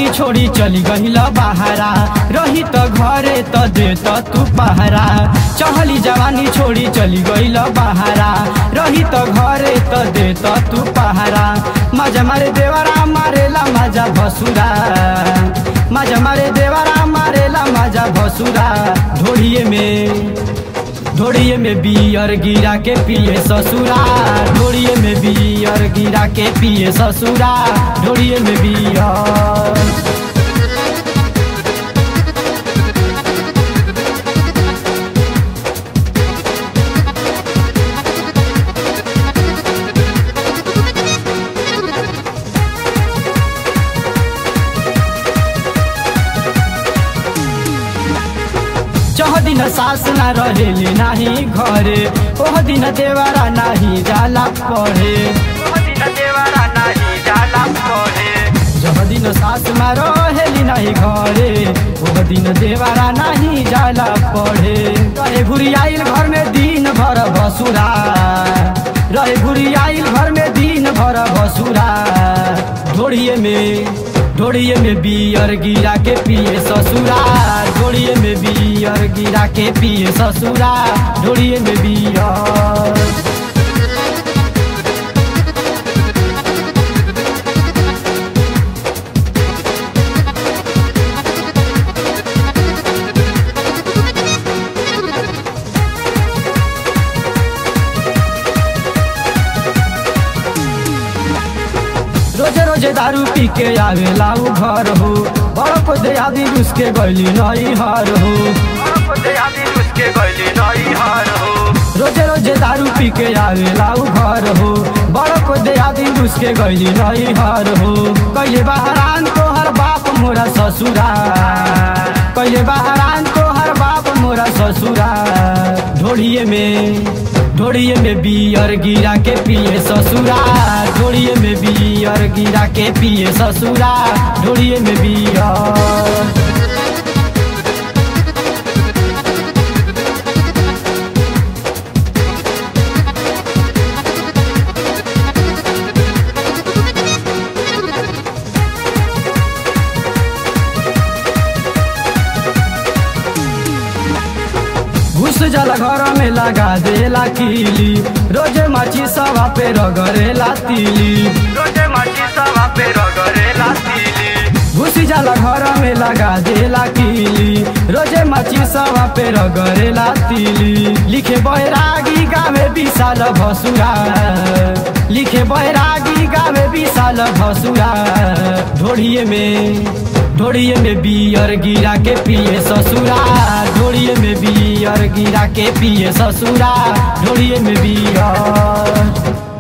जवानी छोड़ी चली गहिल बहारा रही त घरे त दे त तू पहरा चहली जवानी छोड़ी चली गइल बहारा रही त घरे त दे त तू पहरा मजा मारे देवरा मारेला मजा भसुरा मजा मारे देवरा मारेला मजा भसुरा ढोड़िए में ढोड़िए में बियर गिरा के पिए ससुरा ढोड़िए में बियर गिरा के पिए ससुरा ढोड़िए में बियर चह दिन सास ना रहेली नाही घरे ओह दिन देवारा नाही जाला पढ़े ओह दिन देवारा नाही जाला पढ़े जह दिन सास मा रहेली नाही घरे ओह दिन देवारा नाही जाला पढ़े रहे घुरी आइल घर में दिन भर भसुरा रहे घुरी आइल घर में दिन भर भसुरा ढोड़िए में ढोड़िए में बियर गिरा के पिए ससुरा ढोड़िए में बियर गिरा के पिए ससुरा ढोड़िए में बियर रोजे रोजे दारू पी के आवेला उ घर हो बड़ को दयादी उसके गैली नई हार हो रोजे रोजे दारू पी के आवेला उ घर हो बड़ को दयादी उसके गैली नई हार हो कैले बहरान तोहर बाप मोरा ससुरा कैले बहरान तोहर बाप मोरा ससुरा ढोड़िए में ढोड़िए में बियर गिरा के पिए ससुरा ढोड़िए में बियर गिरा के पिए ससुरा ढोड़िए में बियर घुस जाला घर में लगा देला कीली रोजे माची सवा पे रगरेला तीली रोजे माची सवा पे रगरेला तीली घुसी जाला घर में लगा देला कीली रोजे माची सवा पे रगरेला तीली लिखे बैरागी गावे विशाल भसुरा लिखे बैरागी गावे विशाल भसुरा ढोड़िए में ढोड़िए में बियर गिरा के पिए ससुरा ढोड़िए में बियर गिरा के पिए ससुरा ढोड़िए में बियर